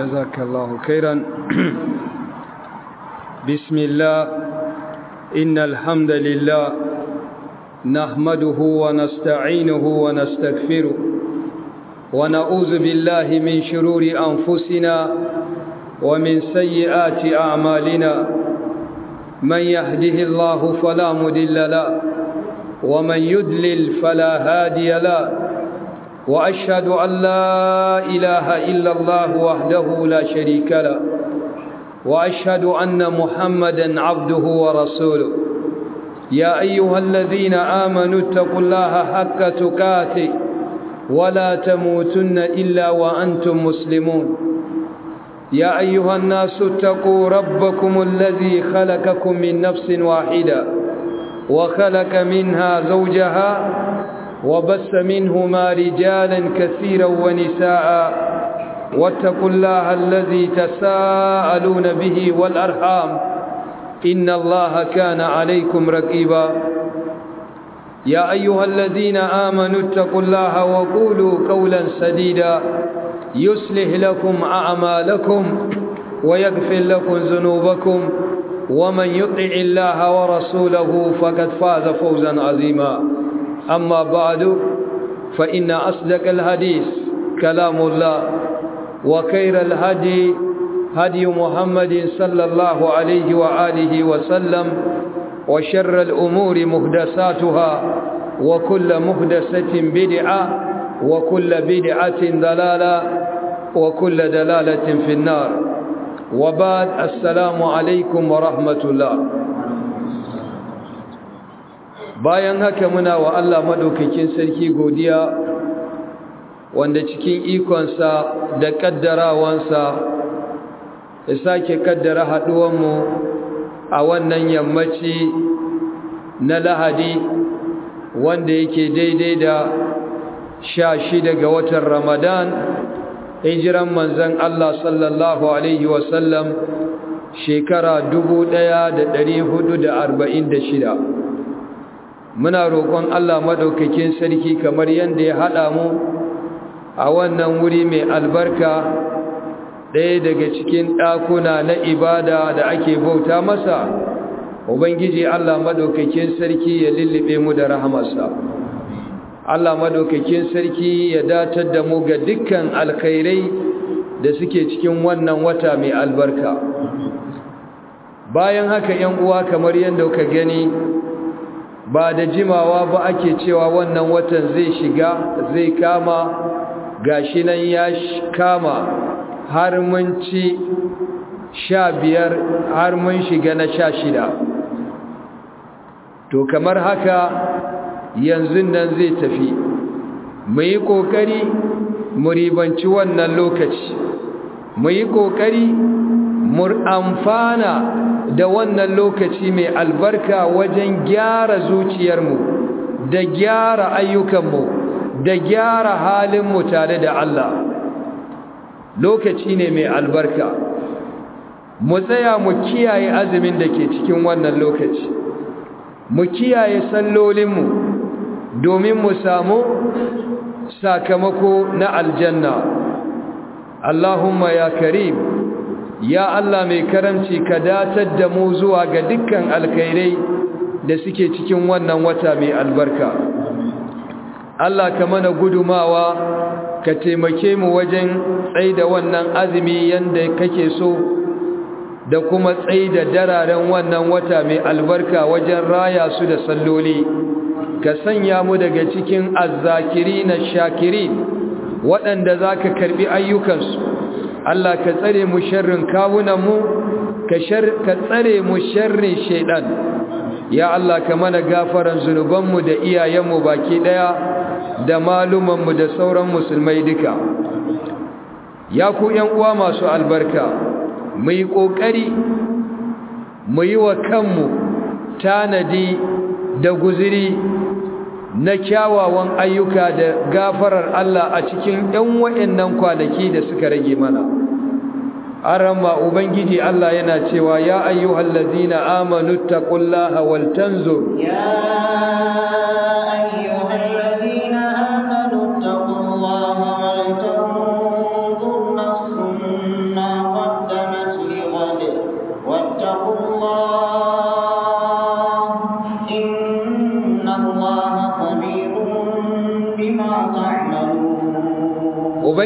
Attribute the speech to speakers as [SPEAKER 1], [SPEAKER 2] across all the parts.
[SPEAKER 1] جزاك الله خيرا بسم الله إن الحمد لله نحمده ونستعينه ونستغفره ونعوذ بالله من شرور أنفسنا ومن سيئات أعمالنا من يهده الله فلا مدل له ومن يدلل فلا هادي له وأشهد أن لا إله إلا الله وحده لا شريك له وأشهد أن محمدا عبده ورسوله يا أيها الذين آمنوا اتقوا الله حق تقاته ولا تموتن إلا وأنتم مسلمون يا أيها الناس اتقوا ربكم الذي خلقكم من نفس واحدة وخلق منها زوجها وبس منهما رجالا كثيرا ونساء واتقوا الله الذي تساءلون به والأرحام إن الله كان عليكم رقيبا يا أيها الذين آمنوا اتقوا الله وقولوا قولا سديدا يصلح لكم أعمالكم ويغفر لكم ذنوبكم ومن يطع الله ورسوله فقد فاز فوزا عظيما أما بعد فإن أصدق الحديث كلام الله وخير الهدي هدي محمد صلى الله عليه وآله وسلم وشر الأمور مهدساتها وكل مهدسة بدعة وكل بدعة ضلالة وكل دلالة في النار وبعد السلام عليكم ورحمة الله bayan haka muna wa Allah madaukakin sarki godiya wanda cikin ikonsa da kaddarawansa ya sake kaddara haduwanmu a wannan yammaci na lahadi wanda yake daidai da sha shida ga watan ramadan hijiran manzan Allah sallallahu alaihi wasallam shekara dubu ɗaya da ɗari hudu da arba'in da shida muna roƙon Allah maɗaukakin sarki kamar yadda ya haɗa mu a wannan wuri mai albarka ɗaya daga cikin ɗakuna na ibada da ake bauta masa ubangiji Allah maɗaukakin sarki ya lullube mu da rahamarsa Allah maɗaukakin sarki ya datar da mu ga dukkan alkhairai da suke cikin wannan wata mai albarka bayan haka ‘yan uwa kamar yadda ka gani ba da jimawa ba ake cewa wannan watan zai shiga zai kama gashi nan ya kama har mun ci sha biyar har mun shiga na sha shida to kamar haka yanzu nan zai tafi mu yi ƙoƙari mu ribanci wannan lokaci mu yi ƙoƙari mu amfana da wannan lokaci mai albarka wajen gyara zuciyarmu da gyara ayyukanmu da gyara halinmu tare da Allah lokaci ne mai albarka mu tsaya mu kiyaye azumin da ke cikin wannan lokaci mu kiyaye sallolinmu domin mu samu sakamako na aljanna Allahumma ya karim ya Allah mai karamci ka datar da mu zuwa ga dukkan alkhairai da suke cikin wannan wata mai albarka Allah ka mana gudumawa ka taimake mu wajen tsaida wannan azumi yanda kake so da kuma tsaida dararen wannan wata mai albarka wajen raya su da salloli ka sanya mu daga cikin azzakiri na shakiri waɗanda za ka karɓi ayyukansu Allah ka tsare mu sharrin kawunanmu ka tsare mu sharrin shaidan ya Allah ka mana gafaran zunubanmu da iyayenmu baki ɗaya da malumanmu da sauran musulmai duka ya ku uwa masu albarka mu yi ƙoƙari mu yi wa kanmu tanadi da guziri na kyawawan ayyuka da gafarar Allah a cikin ɗan wa'annan kwanaki da suka rage mana arama ubangiji Allah yana cewa ya ayyuhal ladzina amanu taqullaha wal tanzur
[SPEAKER 2] ya ayyuhal ladzina amanu taqullaha wal tanzur nafsun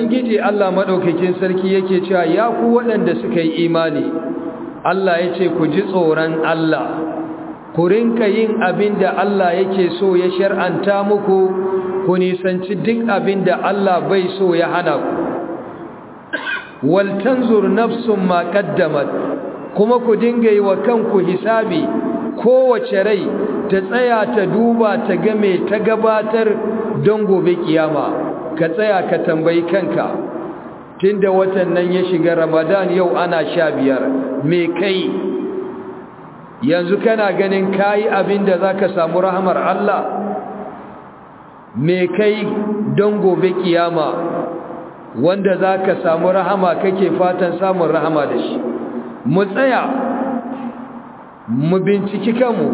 [SPEAKER 1] ubangiji Allah madaukakin sarki yake cewa ya ku waɗanda suka yi imani Allah ya ce ku ji tsoron Allah ku rinka yin abin da Allah yake so ya shar'anta muku ku nisanci duk abin da Allah bai so ya hana ku wal tanzur nafsun ma qaddamat kuma ku dinga yi wa kanku hisabi kowace rai ta tsaya ta duba ta ga me ta gabatar don gobe kiyama ka tsaya ka tambayi kanka tunda watan nan ya shiga Ramadan yau ana sha biyar me kai yanzu kana ganin kayi abin da zaka samu rahamar Allah me kai don gobe kiyama wanda zaka samu rahama kake fatan samun rahama da shi mu tsaya mu binciki kanmu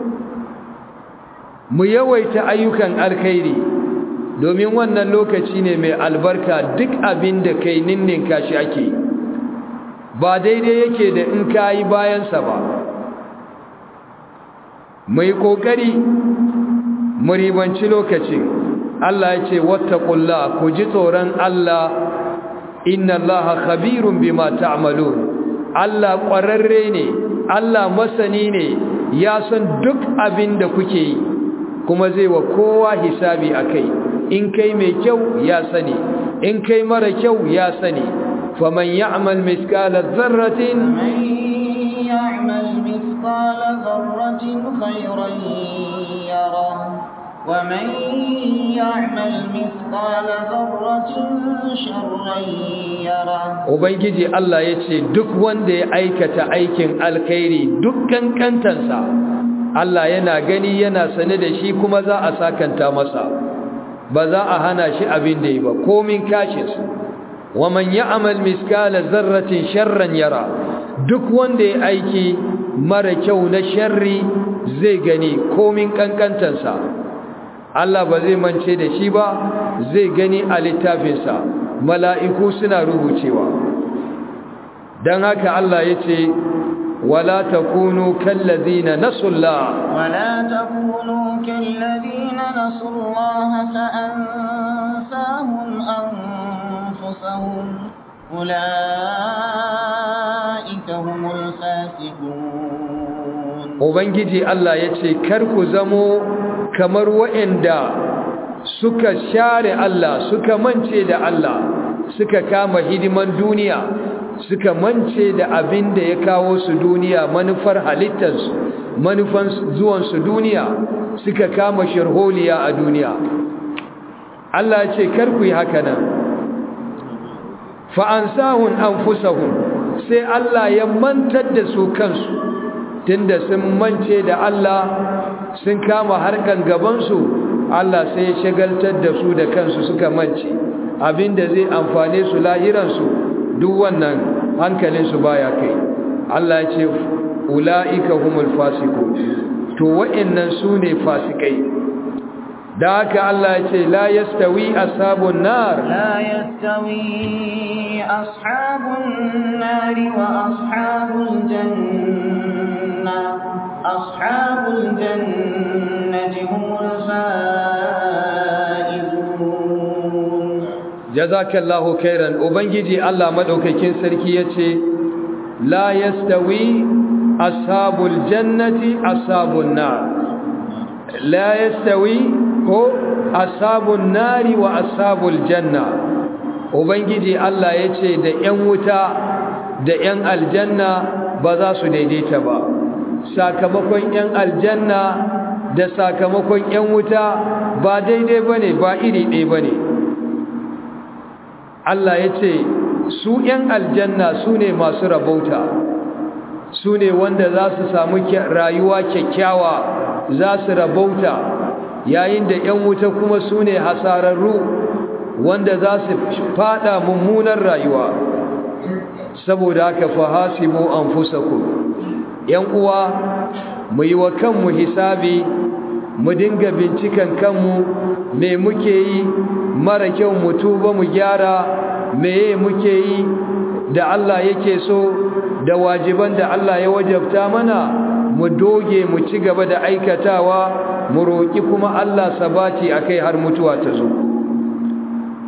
[SPEAKER 1] mu yawaita ayyukan alkhairi domin wannan lokaci ne mai albarka duk abin da kai ninninka shi ake ba daidai yake da in kayi bayansa ba mai kokari mu ribanci lokacin Allah ya ce wattaqullah ku ji tsoron Allah inna Allaha khabirun bima ta'malun Allah ƙwararre ne Allah masani ne ya san duk abin da kuke yi kuma zai wa kowa hisabi akai in kai mai kyau ya sani in kai mara kyau ya sani faman ya'mal miskala dharratin
[SPEAKER 2] يعمل مثقال ذرة خيرا يره ومن يعمل مثقال ذرة شرا يره
[SPEAKER 1] ubangiji Allah yace duk wanda ya aikata aikin alkhairi dukkan kantansa Allah yana gani yana sane da shi kuma za a sakanta masa ba za a hana shi abin da yi ba komin kashin su wa man ya'mal miskala zarratin sharran yara duk wanda ya aiki mara kyau na sharri zai gani komin kankantansa Allah ba zai mance da shi ba zai gani a littafinsa mala'iku suna rubucewa don haka Allah ya ce ولا تكونوا كالذين نسوا الله
[SPEAKER 2] ولا تكونوا كالذين نسوا الله فأنساهم أنفسهم أولئك هم الفاسقون
[SPEAKER 1] Ubangiji Allah ya ce, Kar ku zamo kamar wa'yanda suka share Allah, suka mance da Allah, suka kama hidiman duniya, suka mance da abin da ya kawo su duniya manufar halittarsu manufan zuwansu duniya suka kama sharholiya a duniya Allah ya ce kar ku yi haka nan fa'ansahun anfusahum sai Allah ya mantar da su kansu tunda sun mance da Allah sun kama harkan gabansu Allah sai ya shagaltar da su da kansu suka mance abinda zai amfane su lahiransu duk wannan hankalinsu baya kai Allah ya ce ula'ika humul fasiku to wa'annan su ne fasikai da haka Allah ya ce la yastawi ashabun nar
[SPEAKER 2] la yastawi ashabun nar wa ashabul janna ashabul jannati humul faizun
[SPEAKER 1] jazakallahu khairan ubangiji Allah madaukakin sarki yace la yastawi ashabul jannati ashabun nar la yastawi ko ashabun nari wa ashabul janna ubangiji Allah yace da ƴan wuta da ƴan aljanna ba za su daidaita ba sakamakon ƴan aljanna da sakamakon ƴan wuta ba daidai bane ba iri ɗaya bane Allah ya ce su ‘yan aljanna su ne masu rabauta su ne wanda za su samu rayuwa kyakkyawa za su rabauta yayin da ‘yan wuta kuma su ne hasararru wanda za su fada mummunan rayuwa saboda haka fahasibu an fusaku ‘yan uwa mu yi wa kanmu hisabi mu dinga binciken kanmu me muke yi mara kyau mu tuba mu gyara meye muke yi da Allah yake so da wajiban da Allah ya wajabta mana mu doge mu ci gaba da aikatawa mu roƙi kuma Allah sabati akai har mutuwa ta zo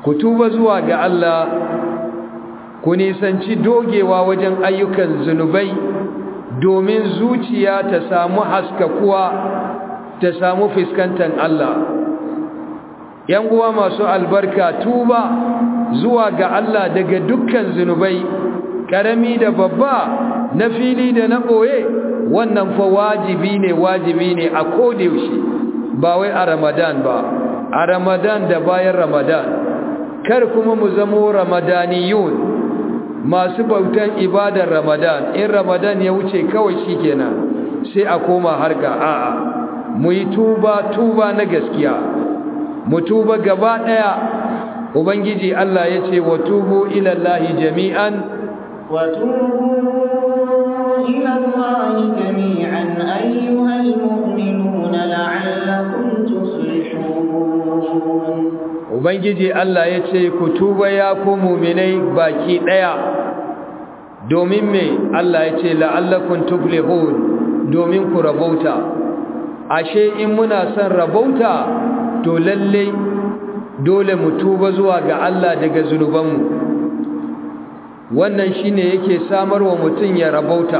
[SPEAKER 1] ku tuba zuwa ga Allah ku nisanci dogewa wajen ayyukan zunubai domin zuciya ta samu haskakuwa ta samu fuskantar Allah yan uwa masu albarka tuba zuwa ga Allah daga dukkan zunubai karami da babba na fili da na boye wannan fa wajibi ne wajibi ne a kodayaushe ba wai a Ramadan ba a Ramadan da bayan Ramadan kar kuma mu zamo ramadaniyun masu bautan ibadar Ramadan in Ramadan ya wuce kawai shikenan sai a koma harka a'a mu yi tuba tuba na gaskiya mu tuba gaba daya ubangiji Allah ya ce wa tubu ila Allah jami'an
[SPEAKER 2] wa tubu ila Allah jami'an ayyuhal mu'minuna la'allakum tuflihun
[SPEAKER 1] ubangiji Allah ya ce ku tuba ya ku mu'minai baki daya domin me Allah ya ce la'allakum tuflihun domin ku rabauta ashe in muna son rabauta to lalle dole mu tuba zuwa ga Allah daga zunubanmu wannan shine yake samarwa mutum ya rabauta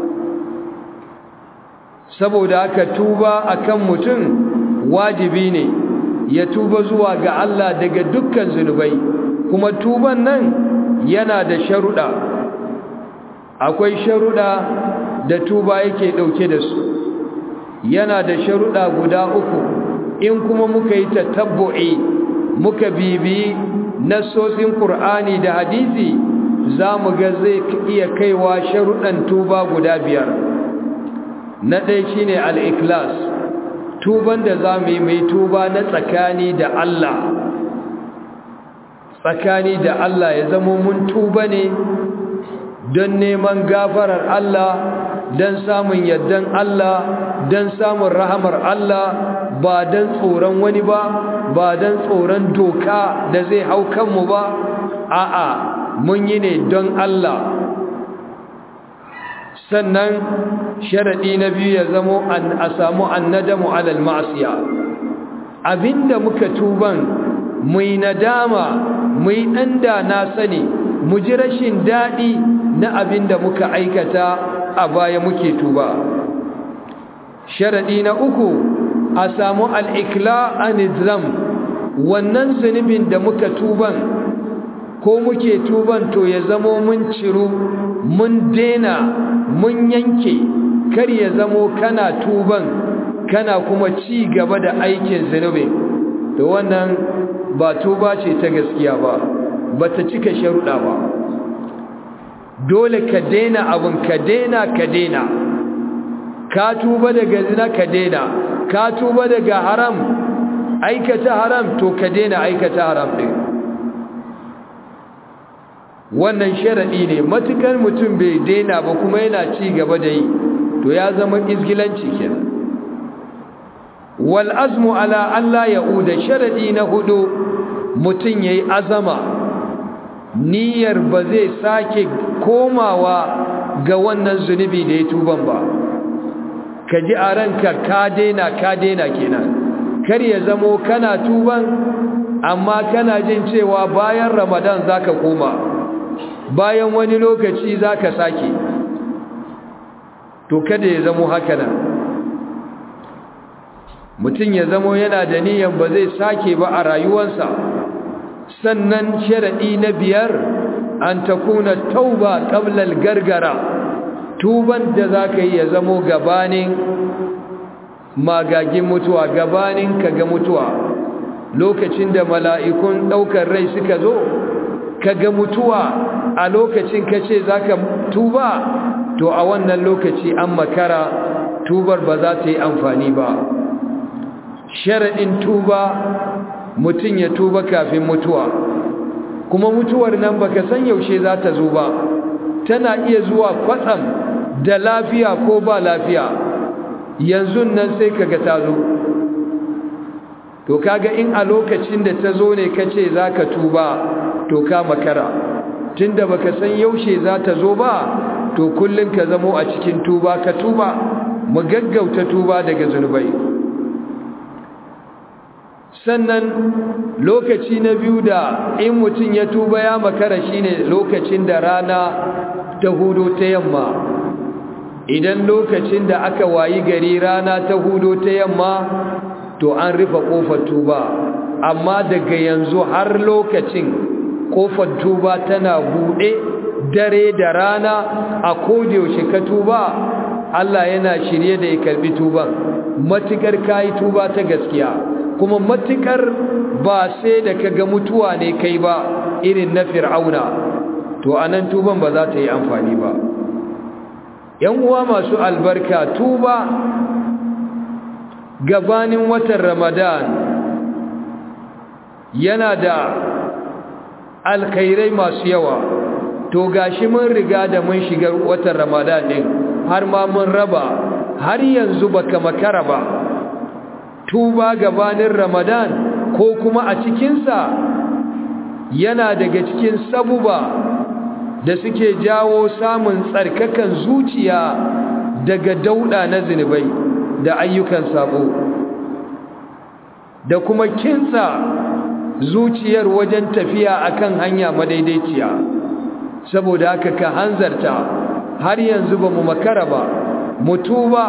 [SPEAKER 1] saboda haka tuba akan mutum wajibi ne ya tuba zuwa ga Allah daga dukkan zunubai kuma tuban nan yana da sharuɗa akwai sharuɗa da tuba yake ɗauke da su yana da sharuɗa guda uku in kuma muka yi tatabbu'i muka bibi nassosin Qur'ani da hadisi za mu ga zai iya kaiwa sharuɗan tuba guda biyar na ɗaya shine al-ikhlas tuban da za mu yi mai tuba na tsakani da Allah tsakani da Allah ya zama mun tuba ne don neman gafarar Allah don samun yardan Allah don samun rahamar Allah ba don tsoron wani ba ba don tsoron doka da zai hau kanmu ba a'a mun yi ne don Allah sannan sharaɗi na biyu ya zamo a samu annadamu alal ma'asiya abinda muka tuban mu yi nadama mu yi ɗan da na sani mu ji rashin daɗi na abinda muka aikata a baya muke tuba sharaɗi na uku a samu al'ikla anizam wannan zunubin da muka tuban ko muke tuban to ya zamo mun ciru mun dena mun yanke kar ya zamo kana tuban kana kuma ci gaba da aikin zunubin to wannan ba tuba ce ta gaskiya ba ba ta cika sharuɗa ba dole ka dena abin ka dena ka dena ka tuba daga zina ka dena ka tuba daga haram aikata haram to ka dena aikata haram ɗin wannan sharaɗi ne matukar mutum bai daina ba kuma yana ci gaba da yi to ya zama izgilanci kenan wal azmu ala Allah ya'uda sharaɗi na hudu mutum yayi azama niyyar ba zai sake komawa ga wannan zunubi da ya tuban ba ka ji a ranka ka daina ka daina kenan kar ya zamo kana tuban amma kana jin cewa bayan ramadan zaka koma bayan wani lokaci za ka sake to kada ya zamo haka nan mutum ya zamo yana da niyan ba zai sake ba a rayuwarsa sannan sharaɗi na biyar an ta kuna tauba ƙablal gargara tuban da za ka yi ya zamo gabanin magagin mutuwa gabanin ka ga mutuwa lokacin da mala'ikun ɗaukar rai suka zo ka ga mutuwa a lokacin ka ce za ka tuba to a wannan lokaci an makara tubar ba za ta yi amfani ba sharaɗin tuba mutum ya tuba kafin mutuwa kuma mutuwar nan baka san yaushe za ta zo ba tana iya zuwa kwatsam da lafiya ko ba lafiya yanzu nan sai kaga ta zo to kaga in a lokacin da ta zo ne kace zaka tuba to ka makara tunda baka san yaushe za ta zo ba to kullun ka zamo a cikin tuba ka tuba mu gaggauta tuba daga zunubai sannan lokaci na biyu da in mutum ya tuba ya makara shine lokacin da rana ta hudo ta yamma idan lokacin da aka wayi gari rana ta hudo ta yamma to an rufe kofar tuba amma daga yanzu har lokacin kofar tuba tana buɗe dare da rana a yaushe ka tuba Allah yana shirye da ya karbi tuban matukar kayi tuba ta gaskiya kuma matukar ba sai da kaga mutuwa ne kai ba irin na fir'auna to anan tuban ba za ta yi amfani ba yan uwa masu albarka tuba gabanin watan ramadan yana da alkhairai masu yawa to gashi mun riga da mun shiga watan ramadan din har ma mun raba har yanzu baka makara ba tuba gabanin ramadan ko kuma a cikinsa yana daga cikin sabuba da suke jawo samun tsarkakan zuciya daga dauda na zinubai da ayyukan sabo da kuma kinsa zuciyar wajen tafiya akan hanya madaidaiciya saboda haka ka hanzarta har yanzu ba mu makara ba mu tuba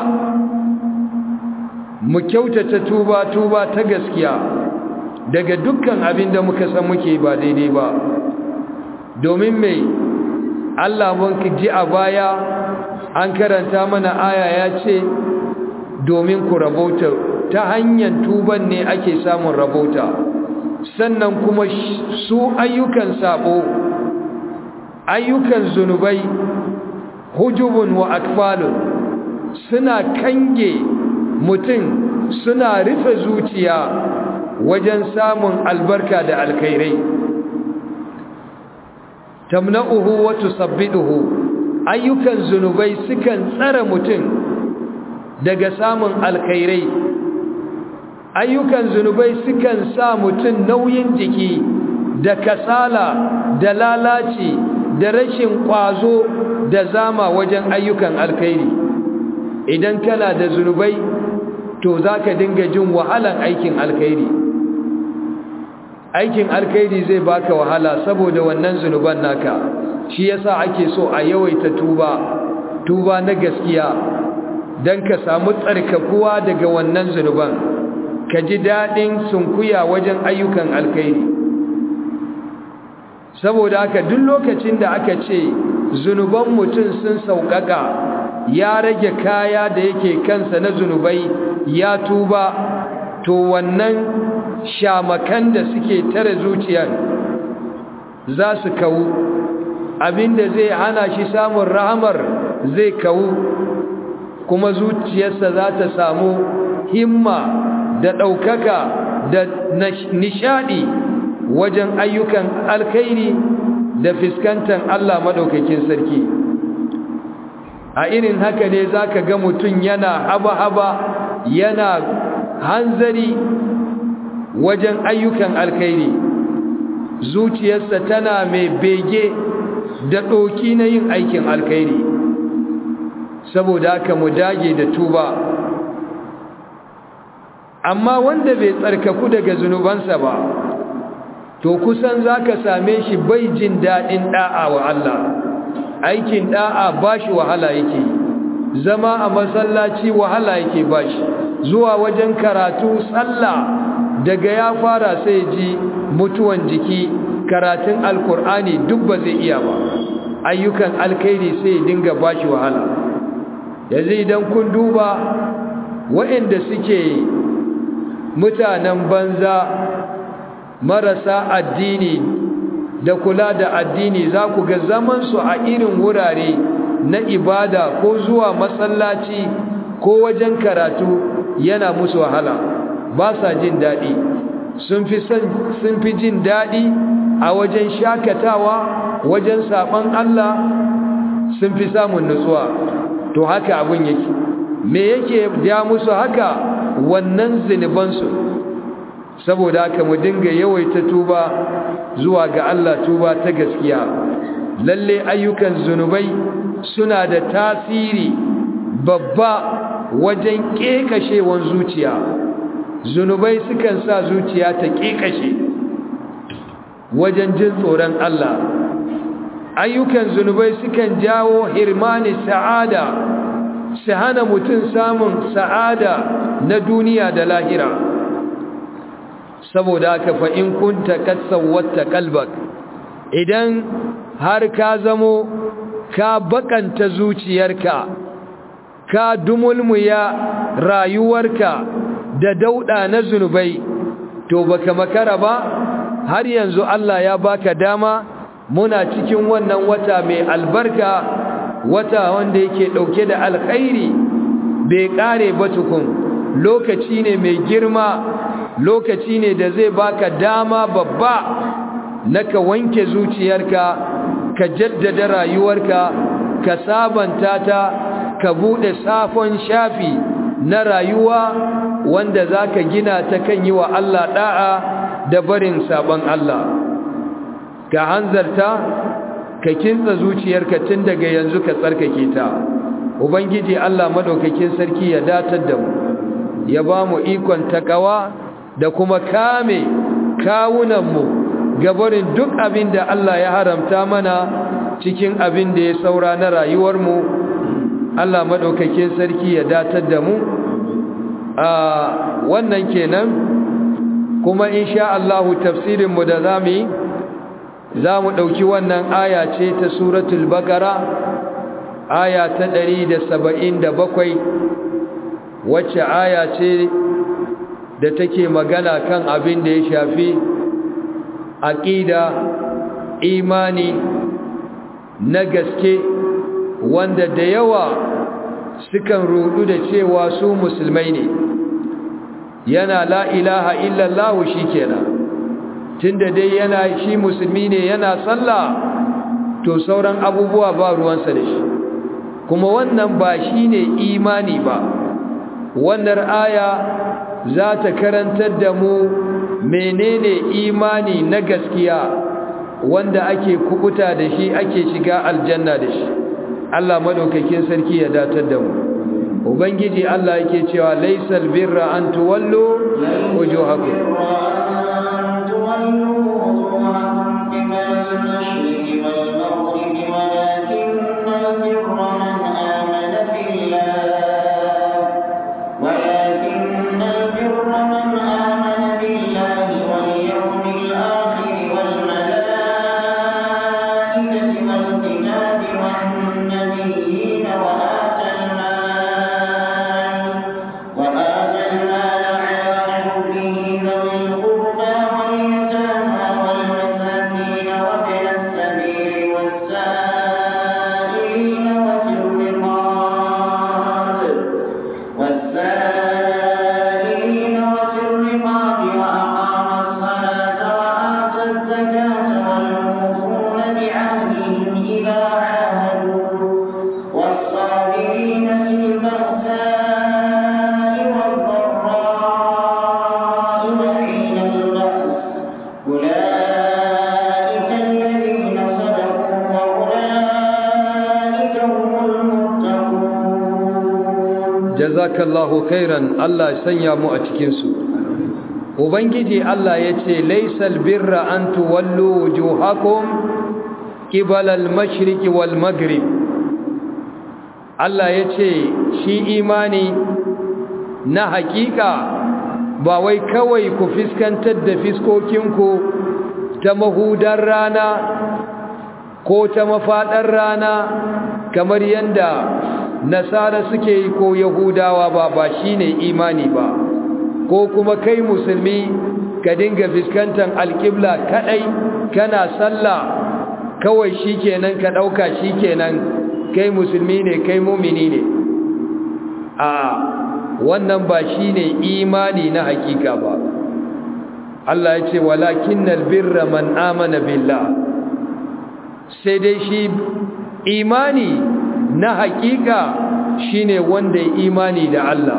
[SPEAKER 1] mu kyautata tuba tuba ta gaskiya daga dukkan abin da muka san muke ba daidai ba domin mai Allah mun ji a baya an karanta mana aya ya ce domin ku rabauta ta hanyar tuban ne ake samun rabauta sannan kuma su ayyukan sabo ayyukan zunubai hujubun wa akfalun suna kange mutum suna rufe zuciya wajen samun albarka da alkhairai tamna'uhu wa tusabbiduhu ayyukan zunubai sukan tsara mutum daga samun alkhairai ayyukan zunubai sukan sa mutum nauyin jiki da kasala da lalaci da rashin kwazo da zama wajen ayyukan alkhairi idan kana da zunubai to zaka dinga jin wahalan aikin alkhairi aikin alkhairi zai baka wahala saboda wannan zunuban naka shi yasa ake so a yawaita tuba tuba na gaskiya dan ka samu tsarkakuwa daga wannan zunuban ka ji dadin sunkuya wajen ayyukan alkhairi saboda haka duk lokacin da aka ce zunuban mutum sun sauƙaƙa ya rage kaya da yake kansa na zunubai ya tuba to wannan shamakan da suke tare zuciyar za su kawu abinda zai hana shi samun rahamar zai kawu kuma zuciyarsa za ta samu himma da ɗaukaka da nishaɗi wajen ayyukan alkhairi da fiskantar Allah maɗaukakin sarki a irin haka ne za ka ga mutum yana haba-haba yana hanzari wajen ayyukan alkhairi zuciyarsa tana mai bege da ɗoki na yin aikin alkhairi saboda haka mu dage da tuba amma wanda bai tsarkaku daga zunubansa ba to kusan za ka same shi bai jin daɗin ɗa'a wa Allah aikin ɗa'a ba shi wahala yake zama a masallaci wahala yake ba shi zuwa wajen karatu sallah daga ya fara sai ji mutuwan jiki karatun alkur'ani duk ba zai iya ba ayyukan alkhairi sai dinga ba shi wahala yanzu idan kun duba waɗanda suke mutanen banza marasa addini da kula da addini za ku ga zamansu a irin wurare na ibada ko zuwa masallaci ko wajen karatu yana musu wahala ba sa jin daɗi sun fi jin daɗi a wajen shakatawa wajen saɓon Allah sun fi samun nutsuwa to haka abin yake me yake ja musu haka wannan zinubansu saboda haka mu dinga yawaita tuba zuwa ga Allah tuba ta gaskiya lalle ayyukan zunubai suna da tasiri babba wajen kekashewan zuciya zunubai sukan sa zuciya ta ƙiƙashe wajen jin tsoron Allah ayyukan zunubai sukan jawo hirmani sa'ada su hana mutum samun sa'ada na duniya da lahira saboda haka fa in kunta katsawwata kalbak idan har ka zamo ka bakanta zuciyarka ka dumulmuya rayuwarka da dauda na zunubai to baka makara ba har yanzu Allah ya baka dama muna cikin wannan wata mai albarka wata wanda yake dauke da alkhairi bai kare ba tukun lokaci ne mai girma lokaci ne da zai baka dama babba naka wanke zuciyarka ka jaddada rayuwarka ka sabanta ta ka bude safon shafi na rayuwa wanda zaka gina ta kan yi wa Allah da'a da barin sabon Allah ka hanzarta ka kintsa zuciyarka tun daga yanzu ka tsarkake ta ubangiji Allah madaukakin sarki ya datar da mu ya ba mu ikon takawa da kuma kame kawunanmu gabarin duk abin da Allah ya haramta mana cikin abin da ya saura na rayuwarmu Allah madaukakin sarki ya datar da mu a wannan kenan kuma insha Allah tafsirinmu da zamu yi za mu ɗauki wannan aya ce ta suratul bakara aya ta ɗari da saba'in da bakwai wacce aya ce da take magana kan abin da ya shafi aƙida imani na gaske wanda da yawa sukan rudu da cewa su musulmai ne yana la ilaha illallahu shi kenan tunda dai yana shi musulmi ne yana sallah to sauran abubuwa ba ruwansa da shi kuma wannan ba shine imani ba wannan aya za ta karantar da mu menene imani na gaskiya wanda ake kubuta da shi ake shiga aljanna da shi Allah madaukakin sarki ya datar da mu ubangiji Allah yake cewa laysal birra an tuwallu wujuhakum jazakallahu khairan Allah sanya mu a cikin su ubangiji Allah yace laysal birra an tuwallu wujuhakum qibala al-mashriqi wal maghrib Allah yace shi imani na hakika ba wai kawai ku fiskantar da fiskokinku ta mahudar rana ko ta mafadar rana kamar yanda nasara suke yi ko yahudawa ba ba shine imani ba ko kuma kai musulmi ka dinga fiskantar alƙibla kadai kana sallah kawai shikenan ka dauka shikenan kai musulmi ne kai mumini ne a wannan ba shine imani na hakika ba Allah ya ce walakinnal birra man amana billah sai dai shi imani na hakika shine wanda ya imani da Allah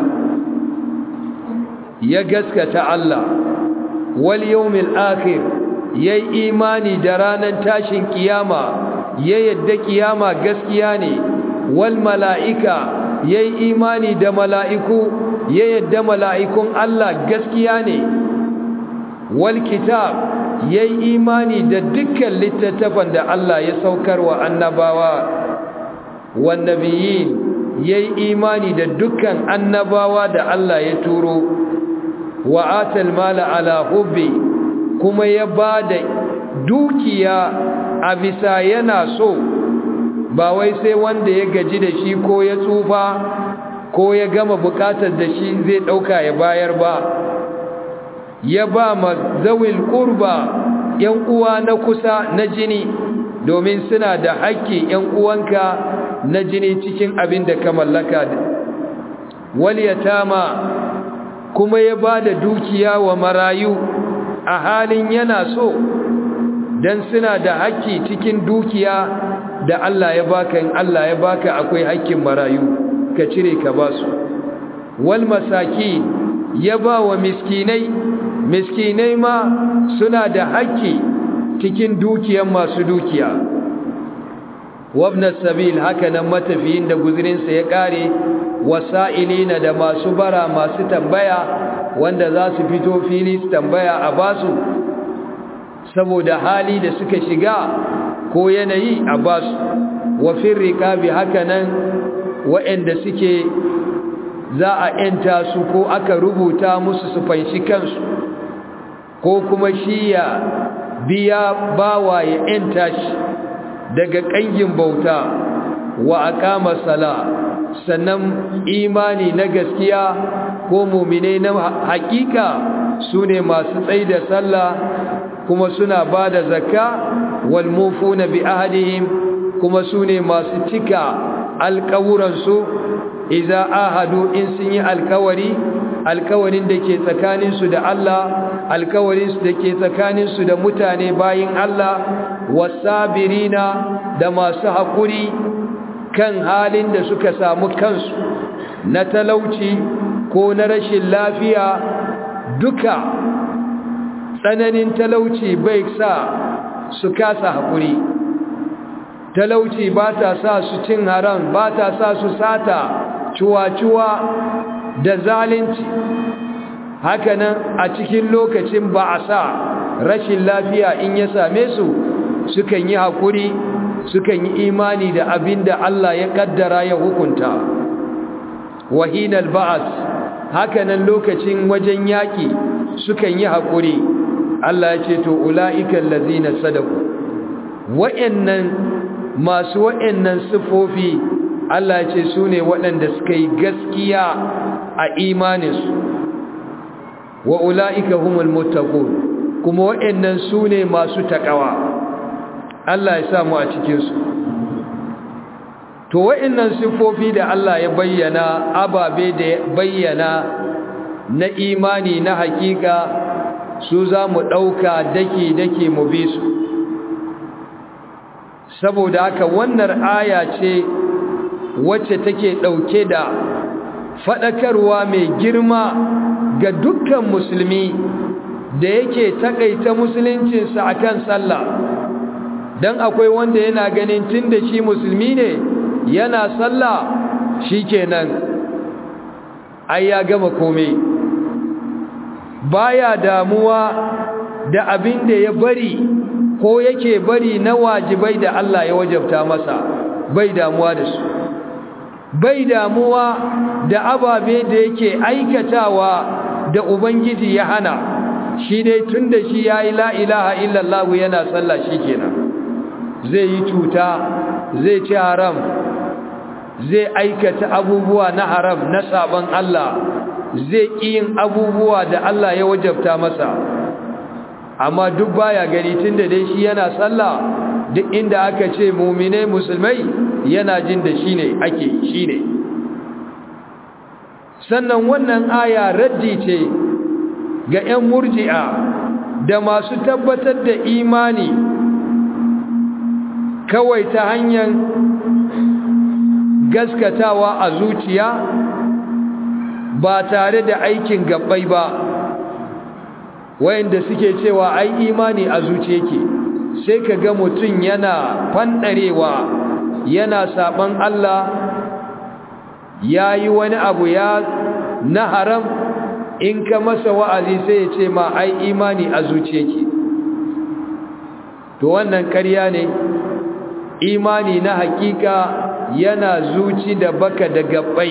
[SPEAKER 1] ya gaskata Allah wal yawmil akhir yayi imani da ranar tashin kiyama ya yadda kiyama gaskiya ne wal mala'ika yayi imani da mala'iku ya yadda mala'ikun Allah gaskiya ne wal kitab yayi imani da dukkan littattafan da Allah ya saukar wa annabawa wan nabiyyin yayi imani da dukkan annabawa da Allah ya turo wa atal mala ala hubbi kuma ya bada dukiya a bisa yana so ba wai sai wanda ya gaji da shi ko ya tsufa ko ya gama bukatar da shi zai dauka ya bayar ba ya ba ma zawil qurba yan uwa na kusa na jini domin suna da haƙƙi yan uwanka na jini cikin abin da ka mallaka wal yatama kuma ya ba da dukiya wa marayu a halin yana so dan suna da haƙƙi cikin dukiya da Allah ya baka in Allah ya baka akwai haƙƙin marayu ka cire ka ba su wal masaki ya ba wa miskinai miskinai ma suna da haƙƙi cikin dukiyar masu dukiya wabna sabil haka nan matafiyin da guzurinsa ya ƙare wasa'ilina da masu bara masu tambaya wanda za su fito fili su tambaya a basu saboda hali da suka shiga ko yanayi a basu wafin riƙabi haka nan waɗanda suke za a ‘yanta su ko aka rubuta musu su fanshi kansu ko kuma shi ya biya bawa ya ‘yanta shi daga ƙangin bauta wa aqama sala sannan imani na gaskiya ko mu'mine na hakika sune masu tsaida sallah kuma suna bada zakka wal mufuna bi ahdihim kuma sune masu cika alƙawuran su idza ahadu in sun yi alƙawari alƙawarin da ke tsakanin su da Allah alƙawarin su da ke tsakanin su da mutane bayin Allah wasabirina da masu haƙuri kan halin da suka samu kansu na talauci ko na rashin lafiya duka tsananin talauci bai sa su kasa haƙuri talauci ba ta sa su cin haram ba ta sa su sata cuwa-cuwa da zalunci hakanan a cikin lokacin ba a sa rashin lafiya in ya same su sukan yi haƙuri sukan yi imani da abin da Allah ya ƙaddara ya hukunta wahinal ba'as hakanan lokacin wajen yaƙi sukan yi haƙuri Allah ya ce to ula'ikan lazina sadaku wa'annan masu wa'annan sifofi Allah ya ce su ne waɗanda suka yi gaskiya a imaninsu wa ula'ika humul muttaqun kuma wa'annan su ne masu taƙawa Allah ya samu a cikinsu to wa'annan sifofi da Allah ya bayyana ababe da ya bayyana na imani na hakika su za mu ɗauka dake-dake mu bi su saboda haka wannan aya ce wacce take ɗauke da faɗakarwa mai girma ga dukkan musulmi da yake takaita musuluncinsa akan sallah dan akwai wanda yana ganin tunda shi musulmi ne yana sallah shikenan ai ya gama komai baya damuwa da abin da ya bari ko yake bari na wajibai da Allah ya wajabta masa bai damuwa da su bai damuwa da ababe da yake aikatawa da ubangiji ya hana shi dai tunda shi yayi la ilaha illallah yana sallah shikenan zai yi cuta zai ci haram zai aikata abubuwa na haram na saban Allah zai yin abubuwa da Allah ya wajabta masa amma duk baya gari tunda dai shi yana sallah duk inda aka ce mu'mine musulmai yana jin da shine ake shine sannan wannan aya raddi ce ga 'yan murji'a da masu tabbatar da imani kawai ta hanyar gaskatawa a zuciya ba tare da aikin gabbai ba wayanda suke cewa ai imani a zuciya yake sai ka ga mutum yana fandarewa yana saban Allah ya yi wani abu ya na haram in ka masa wa'azi sai ya ce ma ai imani a zuciyarki to wannan ƙarya ne imani na hakika yana zuci da baka da gabbai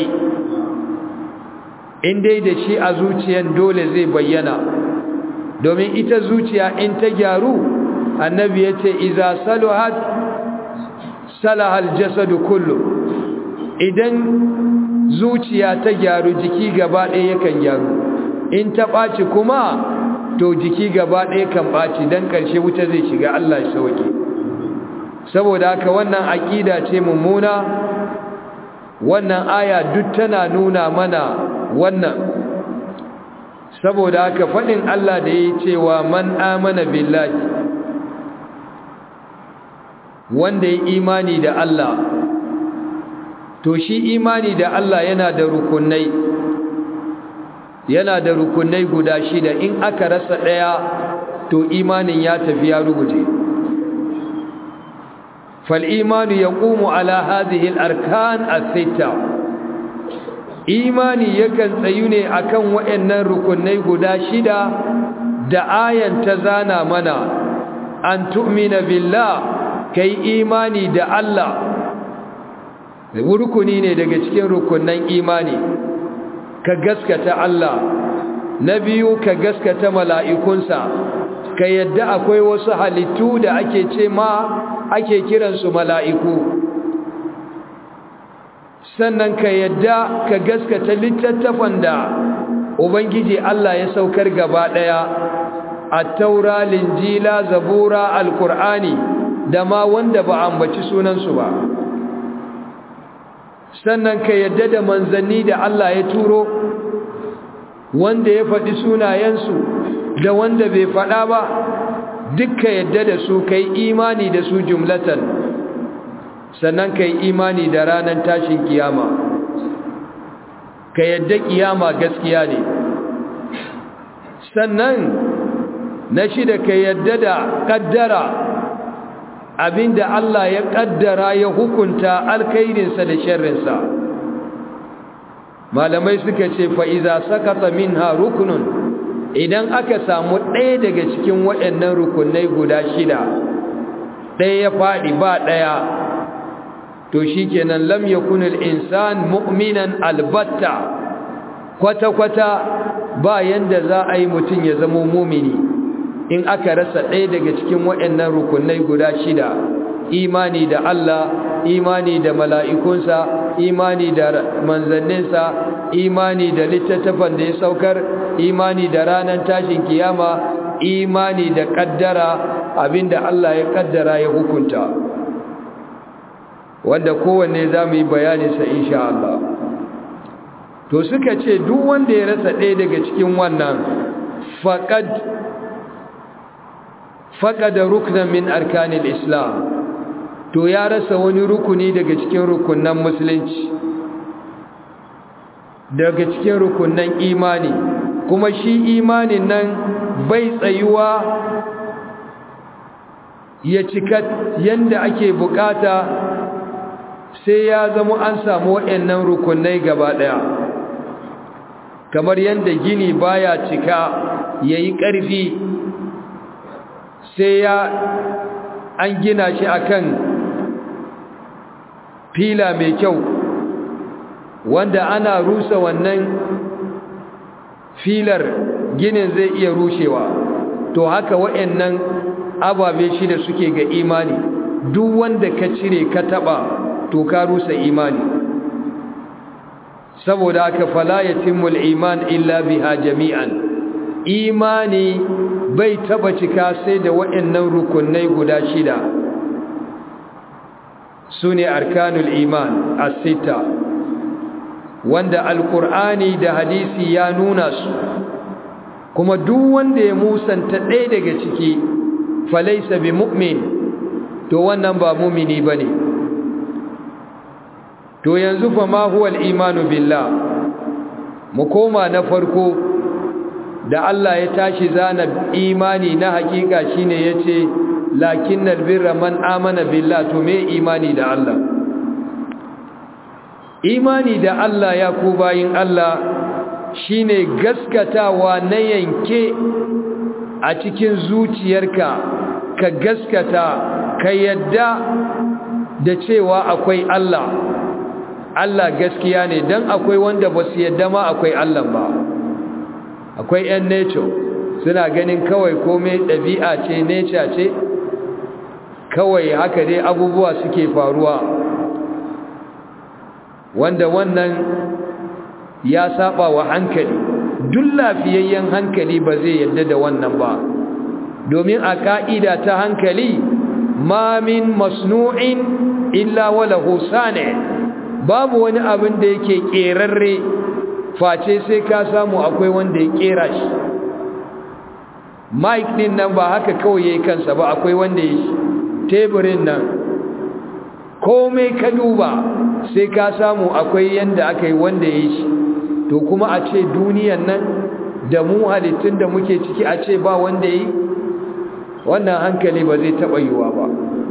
[SPEAKER 1] in dai da shi a zuciyan dole zai bayyana domin ita zuciya in ta gyaru annabi ya ce iza saluhat salahal jasadu kullu idan zuciya ta gyaru jiki gaba ɗaya yakan gyaru in ta ɓaci kuma to jiki gaba ɗaya kan ɓaci don ƙarshe wuta zai shiga Allah ya sauke saboda haka wannan aƙida ce mummuna wannan aya duk tana nuna mana wannan saboda haka faɗin Allah da ya cewa man amana billahi wanda ya imani da Allah to shi imani da Allah yana da rukunai yana da rukunai guda shida in aka rasa ɗaya to imanin ya tafi ya ruguje فالإيمان يقوم على هذه الأركان الستة إيماني يكن سيوني أكن وإن ركني قداشدا دعايا تزانا منا أن تؤمن بالله كي إيماني دع الله rukuni ne daga cikin rukunan imani ka gaskata Allah na biyu ka gaskata mala'ikunsa ka yadda akwai wasu halittu da ake ce ma ake kiransu mala'iku sannan ka yadda ka gaskata littattafan da ubangiji Allah ya saukar gaba ɗaya a taura linjila zabura alkur'ani da ma wanda ba ambaci sunansu ba sannan ka yadda da manzanni da Allah ya turo wanda ya faɗi sunayensu da wanda bai faɗa ba dukka yadda da su kai imani da su jumlatan sannan kai imani da ranar tashin kiyama ka yadda kiyama gaskiya ne sannan na shida ka yadda da kaddara abinda Allah ya kaddara ya hukunta alkhairinsa da sharrinsa malamai suka ce fa'iza sakata minha rukunun idan aka samu ɗaya daga cikin waɗannan rukunai guda shida ɗaya ya faɗi ba ɗaya to shi kenan lam yakunul insan mu'minan albatta kwata-kwata ba yanda za a yi mutum ya zama mumini in aka rasa ɗaya daga cikin waɗannan rukunai guda shida imani da Allah imani da mala'ikunsa imani da manzanninsa imani da littattafan da ya saukar imani da ranar tashin kiyama imani da kaddara abinda Allah ya kaddara ya hukunta wanda kowanne za mu yi bayaninsa insha Allah to suka ce duk wanda ya rasa ɗaya daga cikin wannan faƙad faƙada ruknan min arkanil islam to ya rasa wani rukuni daga cikin rukunan musulunci daga cikin rukunan imani kuma shi imanin nan bai tsayuwa ya cika yanda ake bukata sai ya zama an samu waɗannan rukunai gaba ɗaya kamar yanda gini baya cika yayi ƙarfi sai ya an gina shi akan fila mai kyau wanda ana rusa wannan filar ginin zai iya rushewa to haka waɗannan ababe shida suke ga imani duk wanda ka cire ka taba to ka rusa imani saboda haka fala yatimul iman illa biha jami'an imani bai taba cika sai da waɗannan rukunai guda shida sune arkanul iman as-sita wanda alkur'ani da hadisi ya nuna su kuma duk wanda ya musanta ɗaya daga ciki falaisa bi mu'min to wannan ba mumini bane to yanzu fa ma huwa al-imanu billah mu koma na farko da Allah ya tashi zana imani na hakika shine yace lakinnal birra man amana billah to me imani da Allah imani da Allah ya ku bayin Allah shine gaskatawa na yanke a cikin zuciyarka ka gaskata ka yadda da cewa akwai Allah Allah gaskiya ne dan akwai wanda ba su yadda ma akwai Allah ba akwai yan nature suna ganin kawai komai ɗabi'a ce nature ce kawai haka dai abubuwa suke faruwa wanda wannan ya saba wa hankali duk lafiyayyen hankali ba zai yadda da wannan ba domin a ka'ida ta hankali ma min masnu'in illa walahu sani babu wani abin da yake kerarre face sai ka samu akwai wanda ya kera shi mic din nan ba haka kawai yayi kansa ba akwai wanda ya shi teburin nan komai ka duba sai ka samu akwai yanda aka yi wanda ya shi to kuma a ce duniyan nan da mu halittun da muke ciki a ce ba wanda yi wannan hankali ba zai taɓa yiwa ba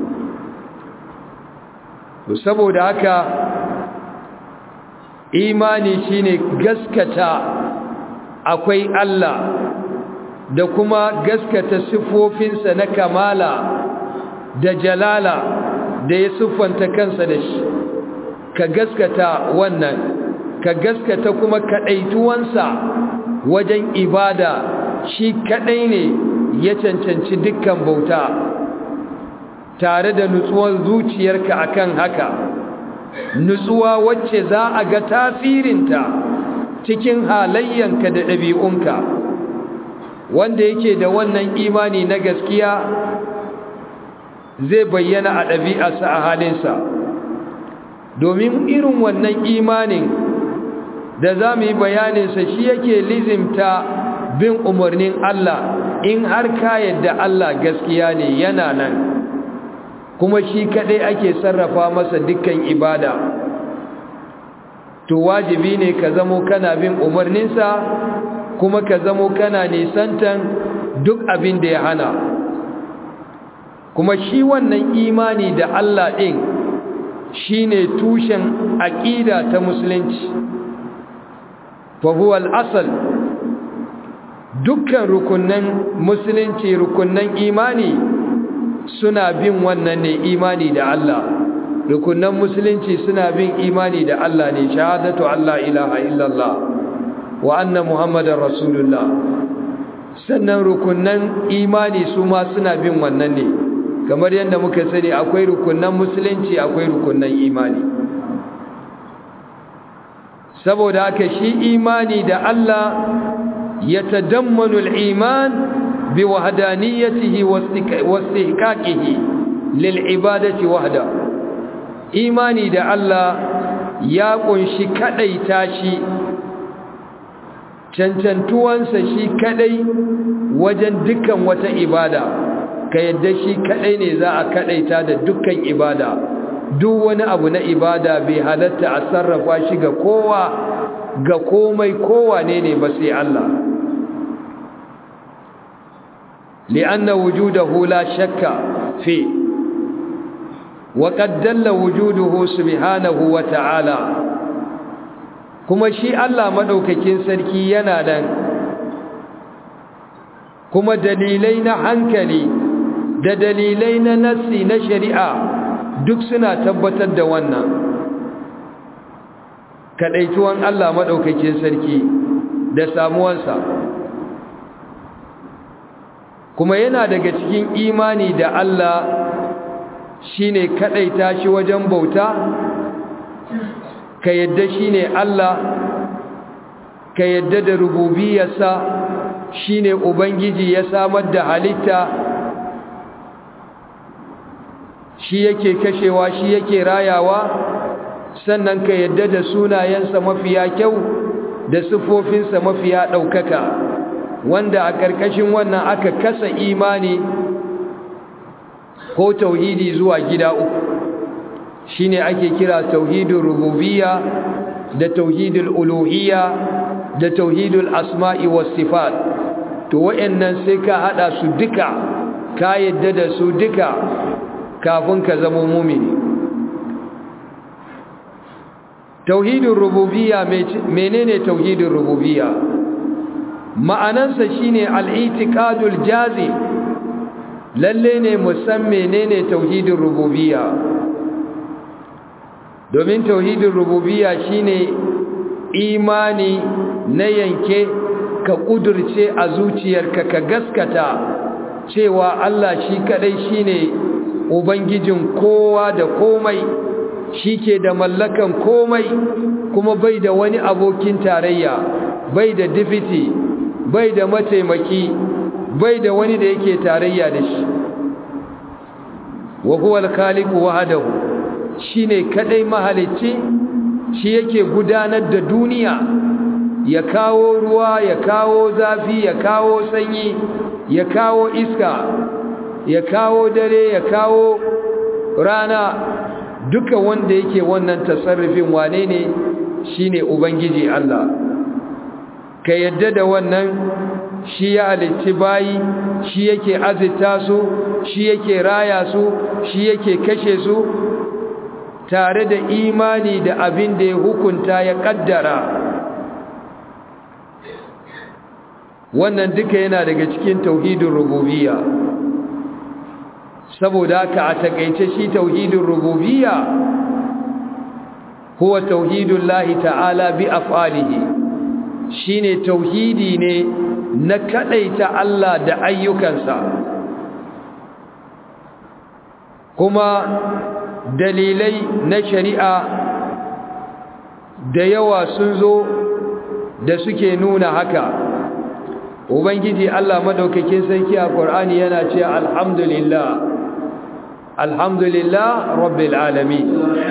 [SPEAKER 1] to saboda haka imani shine gaskata akwai Allah da kuma gaskata siffofinsa na kamala da jalala da ya siffanta kansa da shi ka gaskata wannan ka gaskata kuma kaɗaituwansa wajen ibada shi kaɗai ne ya cancanci dukkan bauta tare da nutsuwar zuciyarka akan haka nutsuwa wacce za a ga tasirinta cikin halayyanka da ɗabi'unka wanda yake da wannan imani na gaskiya zai bayyana a ɗabi'arsa a halinsa domin irin wannan imanin da za mu yi bayaninsa shi yake lizimta bin umarnin Allah in har ka yadda Allah gaskiya ne yana nan kuma shi kaɗai ake sarrafa masa dukkan ibada to wajibi ne ka zamo kana bin umarninsa kuma ka zamo kana nisantan duk abin da ya hana kuma shi wannan imani da Allah ɗin shi ne tushen aƙida ta musulunci fahuwal asal dukkan rukunan musulunci rukunan imani suna bin wannan ne imani da Allah rukunan musulunci suna bin imani da Allah ne shahadatu Allah ilaha illallah wa anna muhammadar rasulullah sannan rukunan imani su ma suna bin wannan ne kamar yadda muka sani akwai rukunan musulunci akwai rukunan imani saboda haka shi imani da Allah ya tadammanu al-iman bi wahdaniyatihi wa istihqaqihi lil ibadati wahda imani da Allah ya kunshi kadaita shi cancantuwansa shi kadai wajen dukkan wata ibada ka yadda shi kadai ne za a kadaita da dukkan ibada duk wani abu na ibada bai halatta a sarrafa shi ga kowa ga komai kowa ne ne ba sai Allah li'anna wujudahu la shakka fi wa qad dalla wujuduhu subhanahu wa ta'ala kuma shi Allah madaukakin sarki yana nan kuma dalilai na hankali da dalilai na nassi na shari'a duk suna tabbatar da wannan kadaituwan Allah madaukakin sarki da samuwansa kuma yana daga cikin imani da Allah shine kadaita shi wajen bauta ka yadda shine Allah ka yadda da rububiyarsa shine ubangiji ya samar da halitta shi yake kashewa shi yake rayawa sannan ka yadda da sunayensa mafiya kyau da sifofinsa mafiya ɗaukaka wanda a ƙarƙashin wannan aka kasa imani ko tauhidi zuwa gida uku shine ake kira tauhidul rububiyya da tauhidul uluhiyya da tauhidul asma'i was sifat to wayannan sai ka hada su duka ka yadda da su duka kafin ka zama mumini tauhidin rububiyya menene tauhidin rububiyya ma'anansa shine al-i'tiqadul jazim lalle ne musan menene tauhidin rububiyya domin tauhidin rububiyya shine imani na yanke ka kudurce a zuciyarka ka gaskata cewa Allah shi kadai shine ubangijin kowa da komai shi ke da mallakan komai kuma bai da wani abokin tarayya bai da difiti bai da mataimaki bai da wani da yake tarayya da shi wa huwa al-khaliqu wahdahu shine kadai mahalicci shi yake gudanar da duniya ya kawo ruwa ya kawo zafi ya kawo sanyi ya kawo iska ya kawo dare ya kawo rana duka wanda yake wannan tasarrufin wane ne shine ubangiji Allah ka yadda da wannan shi ya halicci bayi shi yake azita su shi yake raya su shi yake kashe su tare da imani da abin da ya hukunta ya kaddara wannan duka yana daga cikin tauhidin rububiyya saboda haka a takaice shi tauhidin rububiyya huwa tauhidul lahi ta'ala bi af'alihi shine tauhidi ne na kadaita Allah da ayyukansa kuma dalilai na shari'a da yawa sun zo da suke nuna haka ubangiji Allah madaukakin sarki a Qur'ani yana cewa alhamdulillah alhamdulillah rabbil alamin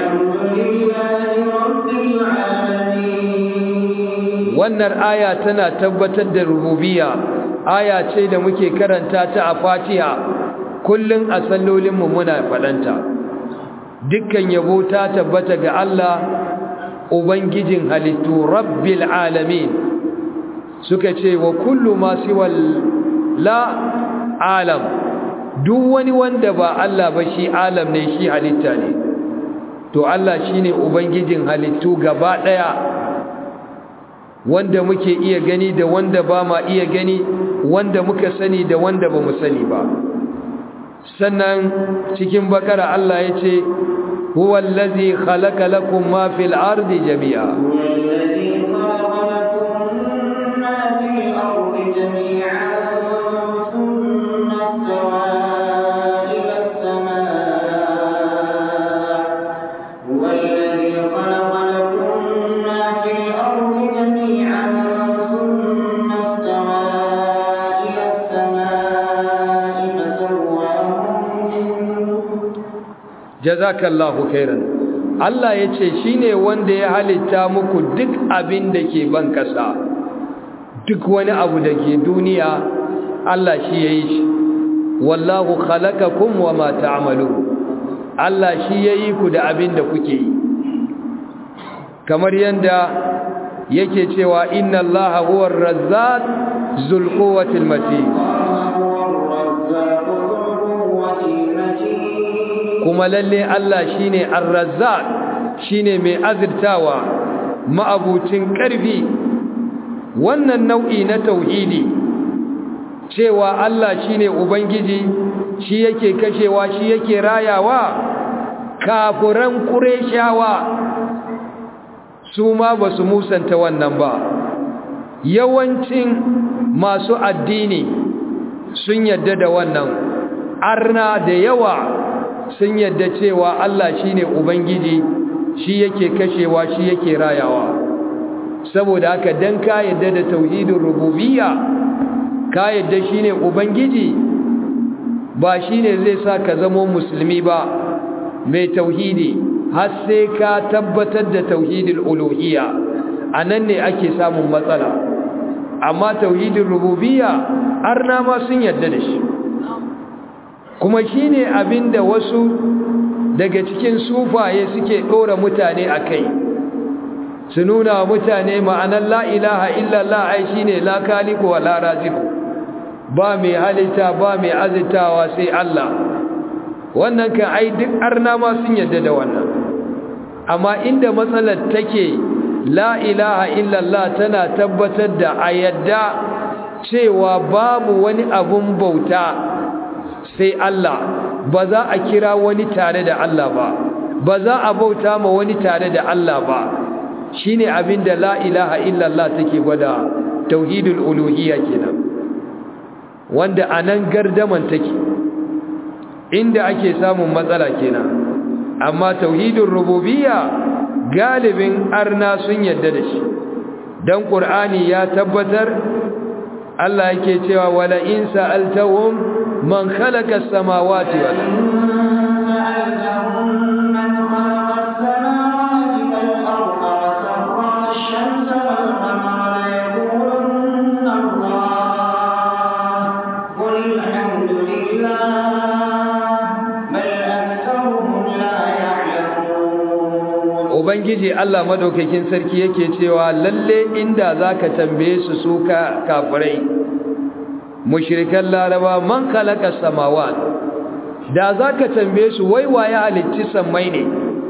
[SPEAKER 1] wannan aya tana tabbatar da rububiyya aya ce da muke karanta ta a Fatiha kullun a sallolin mu muna fadanta dukkan yabo ta tabbata ga Allah ubangijin halittu rabbil alamin suka ce wa kullu ma siwal la alam duk wani wanda ba Allah ba shi alam ne shi halitta ne to Allah shine ubangijin halittu gaba daya wanda muke iya gani da wanda ba ma iya gani wanda muka sani da wanda ba mu sani ba sannan cikin bakara Allah ya ce huwa allazi khalaqa lakum ma fil ardi jami'a jazakallahu khairan Allah ya ce shi ne wanda ya halitta muku duk abin da ke ban ƙasa duk wani abu da ke duniya Allah shi ya yi shi wallahu khalaqakum wa ma ta'malu Allah shi ya yi ku da abin da kuke yi kamar yanda yake cewa inna Allaha huwa ar-razzaq zul quwwati matin kuma lalle Allah shine ar-razzaq shine mai azirtawa ma'abucin ƙarfi wannan nau'i na tauhidi cewa Allah shine ubangiji shi yake kashewa shi yake rayawa kafuran qurayshawa su ma basu musanta wannan ba yawancin masu addini sun yadda da wannan arna da yawa sun yadda cewa Allah shine ubangiji shi yake kashewa shi yake rayawa saboda haka dan ka yadda da tauhidin rububiyya ka yadda shine ubangiji ba shine zai sa ka zama musulmi ba mai tauhidi har sai ka tabbatar da tauhidul uluhiyya anan ne ake samun matsala amma tauhidin rububiyya arna ma sun yadda da shi kuma shine abinda wasu daga cikin sufaye suke dora mutane akai su nuna wa mutane ma'anar la ilaha illallah ai shine la khaliqu wa la raziqu ba mai halitta ba mai azitawa sai Allah wannan kan ai duk arna ma sun yadda da wannan amma inda matsalar take la ilaha illallah tana tabbatar da a yadda cewa babu wani abun bauta sai Allah ba za a kira wani tare da Allah ba ba za a bauta ma wani tare da Allah ba shine abinda la ilaha illallah take gwada tauhidul uluhiyya kenan wanda anan gardaman take inda ake samun matsala kenan amma tauhidul rububiyya galibin arna sun yadda da shi dan qur'ani ya tabbatar Allah yake cewa wala in sa'altahum man khalaqa as-samawati wal Ubangiji Allah madaukakin sarki yake cewa lalle inda zaka tambaye su su ka kafirai mushrikan laraba man khalaqa samawat da zaka tambaye su wai waye halicci sammai ne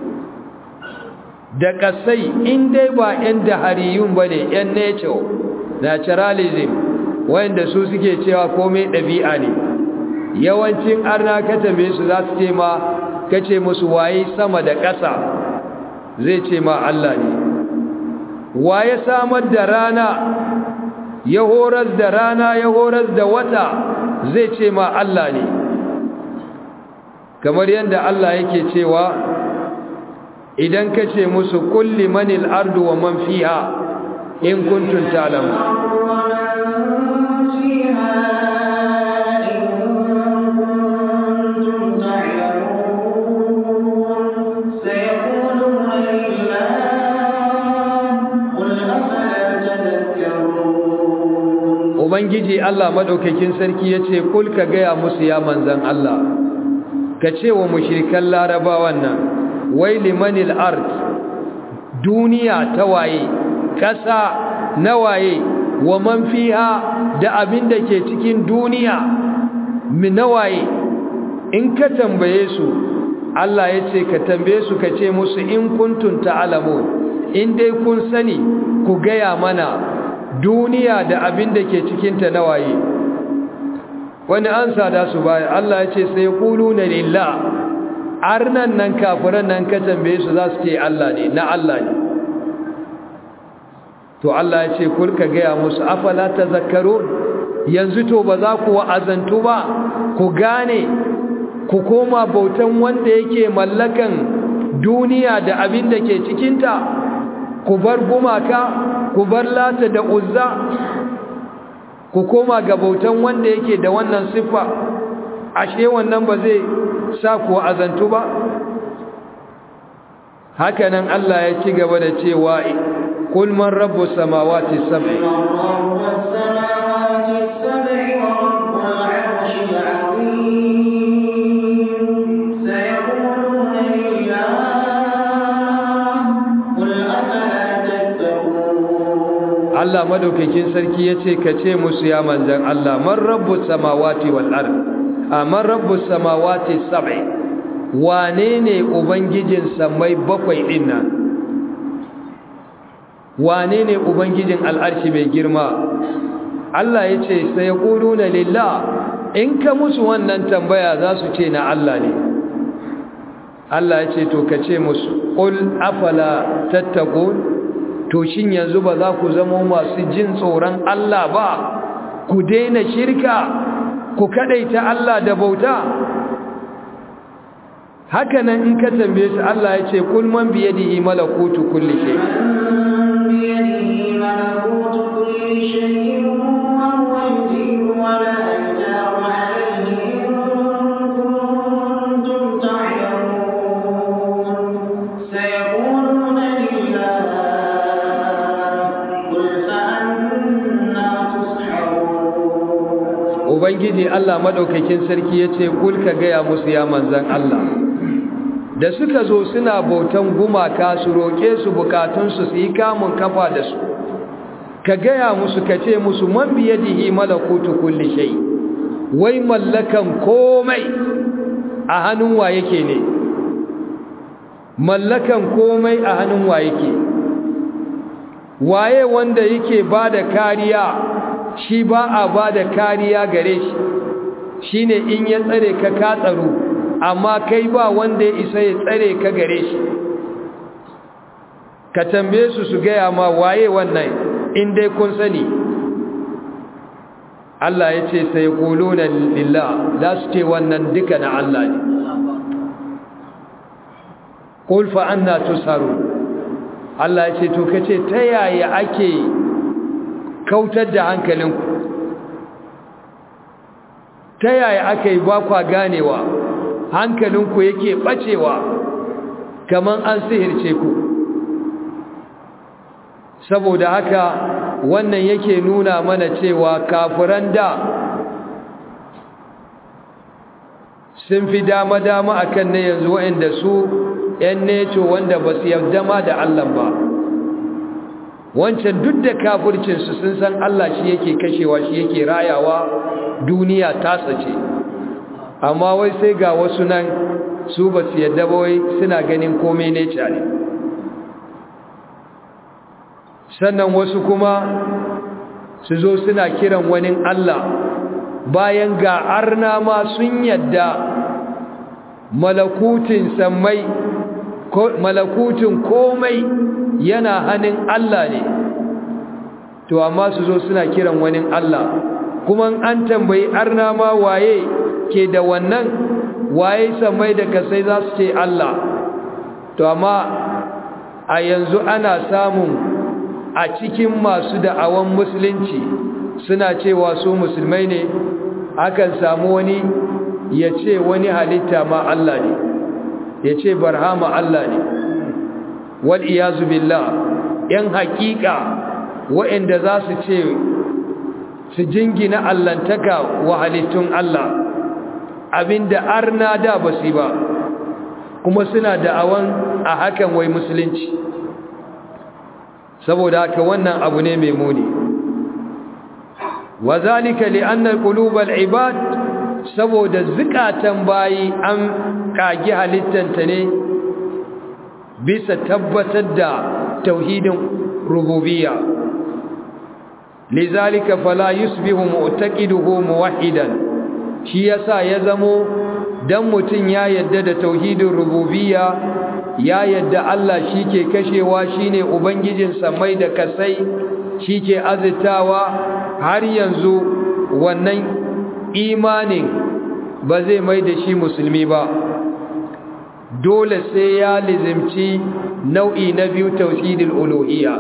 [SPEAKER 1] da kasai in dai ba yan dahariyun bane yan nature naturalism wanda su suke cewa komai dabi'a ne yawancin arna ka tambaye su za su ce ma kace musu waye sama da ƙasa zai ce ma Allah ne waye samar da rana ya horar da rana ya horar da wata zai ce ma Allah ne kamar yadda Allah yake cewa idan ka ce musu kulli manil ardu wa man fiha in kuntum ta'lamun Ubangiji Allah madaukakin sarki yace kul ka gaya musu ya manzan Allah ka ce wa mushrikan larabawan nan wai limanil ard duniya ta waye kasa na waye wa man fiha da abin da ke cikin duniya min waye in ka tambaye su Allah yace ka tambaye su ka ce musu in kuntum ta'lamun in dai kun sani ku gaya mana duniya da abin da ke cikinta na waye wani an sada su baya Allah ya ce sai kulu na lillah arnan nan kafiran nan ka tambaye su za su ce Allah ne na Allah ne to Allah ya ce kulka gaya musu afala tazakkarun yanzu to ba za ku wa'azantu ba ku gane ku koma bautan wanda yake mallakan duniya da abin da ke cikinta ku bar gumaka ku bar lata da uzza ku koma ga bautan wanda yake da wannan siffa ashe wannan ba zai sa ku azantu ba hakanan Allah ya ci gaba da cewa kul man rabbus samawati sab'i Allah madaukakin sarki yace ka ce musu ya manzan Allah man rabbus samawati wal ard man rabbus samawati sab'i wane ne ubangijin samai bakwai din nan wane ne ubangijin al'arshi mai girma Allah yace sai yaquluna lillah in ka musu wannan tambaya za su ce na Allah ne Allah yace to ka ce musu qul afala tattaqun to shin yanzu ba za ku zama masu jin tsoron Allah ba ku daina shirka ku kadaita Allah da bauta haka nan in ka tambaye shi Allah ya ce kul man bi yadihi malakutu kulli shay ubangiji Allah madaukakin sarki yace kul ka gaya musu ya manzan Allah da suka zo suna bautan gumaka su roke su bukatun su su yi kamun kafa da su ka gaya musu ka ce musu man biyadihi malakutu kulli shay wai mallakan komai a hannun wa yake ne mallakan komai a hannun wa yake waye wanda yake ba da kariya shi ba a ba da kariya gare shi shine in ya tsare ka ka tsaro amma kai ba wanda ya isa ya tsare ka gare shi ka tambaye su su gaya ma waye wannan in dai kun sani Allah ya ce sai kuluna lillah za su ce wannan duka na Allah ne qul fa anna tusaru Allah ya ce to kace ta yaya ake kautar da hankalinku ta yaya aka yi ba kwa ganewa hankalinku yake bacewa kaman an sihirce ku saboda haka wannan yake nuna mana cewa kafiran da sun fi dama-dama akan ne yanzu waɗanda su ‘yan neto wanda ba su yarda ma da Allah ba wancan duk da kafircinsu sun san Allah shi yake kashewa shi yake rayawa duniya tasa ce amma wai sai ga wasu nan su ba su yarda ba wai suna ganin komai neca ne sannan wasu kuma su zo suna kiran wani Allah bayan ga arna ma sun yadda malakutin sammai malakutin komai yana hannun Allah ne to amma su zo suna kiran wani Allah kuma an tambayi arna ma waye ke da wannan waye sammai da kasai za su ce Allah to amma a yanzu ana samun a cikin masu da'awan musulunci suna cewa su musulmai ne akan samu wani ya ce wani halitta ma Allah ne ya ce barhama Allah ne wal iyazu billah yan haƙiƙa waɗanda za su ce su jingina allantaka wa halittun Allah abinda arna da basu ba kuma suna da'awan a hakan wai musulunci saboda haka wannan abu ne mai muni wa zalika li anna qulubal ibad saboda zukatan bayi an kage halittanta ne bisa tabbatar da tauhidin rububiyya lizalika fala yusbihu mu'taqiduhu muwahhidan shi yasa ya zamo dan mutun ya yadda da tauhidin rububiyya ya yadda Allah shi ke kashewa shi ne Ubangijin samai da kasai shi ke azitawa har yanzu wannan imanin ba zai mai da shi musulmi ba dole sai ya lizimci nau'i na biyu tauhidin uluhiyya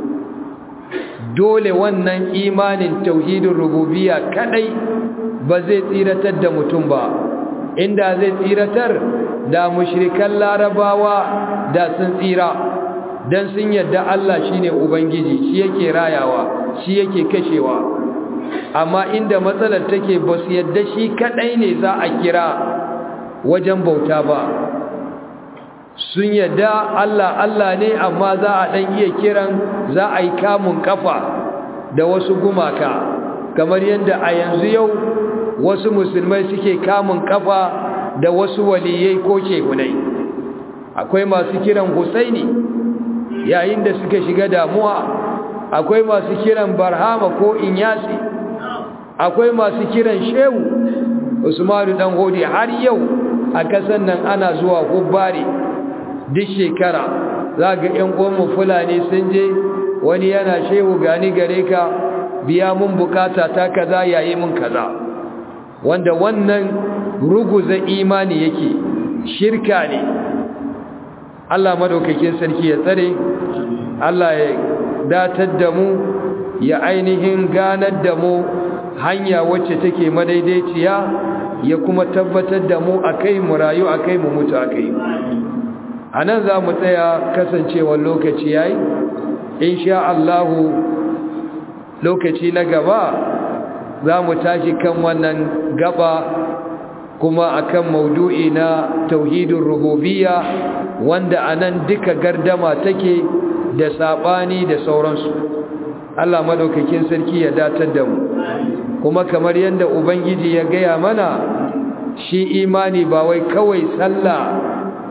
[SPEAKER 1] dole wannan imanin tauhidin rububiyya kadai ba zai tsiratar da mutum ba inda zai tsiratar da mushrikan larabawa da sun tsira dan sun yadda Allah shine ubangiji shi yake rayawa shi yake kashewa amma inda matsalar take ba su yadda shi kadai ne za a kira wajen bauta ba sun yadda Allah Allah ne amma za a dan iya kiran za a yi kamun kafa da wasu gumaka kamar yadda a yanzu yau wasu musulmai suke kamun kafa da wasu waliyai ko shehunai akwai masu kiran Husaini yayin da suka shiga damuwa akwai masu kiran Barhama ko Inyasi akwai masu kiran Shehu Usmanu dan Hodi har yau a kasan nan ana zuwa hubbari duk shekara zaga ƴan uwan fulani sun je wani yana shehu gani gare ka biya mun bukata ta kaza yayi mun kaza wanda wannan ruguza imani yake shirka ne Allah madaukakin sarki ya tsare Allah ya datar da mu ya ainihin ganar da mu hanya wacce take madaidaiciya ya kuma tabbatar da mu akai mu rayu akai mu mutu akai anan za mu tsaya kasancewar lokaci yayi insha Allah lokaci na gaba za mu tashi kan wannan gaba kuma akan maudu'i na tauhidin rububiyya wanda anan duka gardama take da sabani da sauransu Allah madaukakin sarki ya datar da mu kuma kamar yadda ubangiji ya gaya mana shi imani ba wai kawai sallah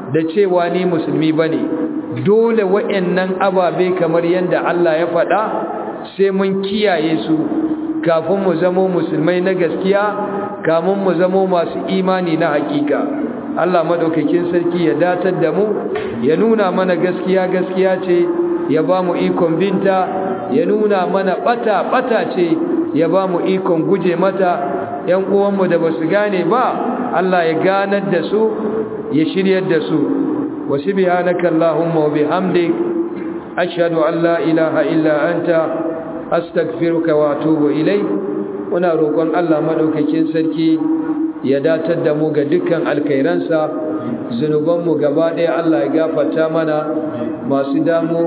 [SPEAKER 1] da cewa ni musulmi bane dole wa'annan ababe kamar yanda Allah ya faɗa sai mun kiyaye su kafin mu zamo musulmai na gaskiya kamun mu zamo masu imani na hakika Allah madaukakin sarki ya datar da mu ya nuna mana gaskiya gaskiya ce ya ba mu ikon binta ya nuna mana bata bata ce ya ba mu ikon guje mata ‘yan uwanmu da ba su gane ba Allah ya ganar da su ya shiryar da su wasu bihanaka Allahumma wa bihamdik ashhadu an la ilaha illa anta astaghfiruka wa atubu ilai muna roƙon Allah madaukakin sarki ya datar da mu ga dukkan alkhairansa zunubanmu gaba ɗaya Allah ya gafarta mana masu damu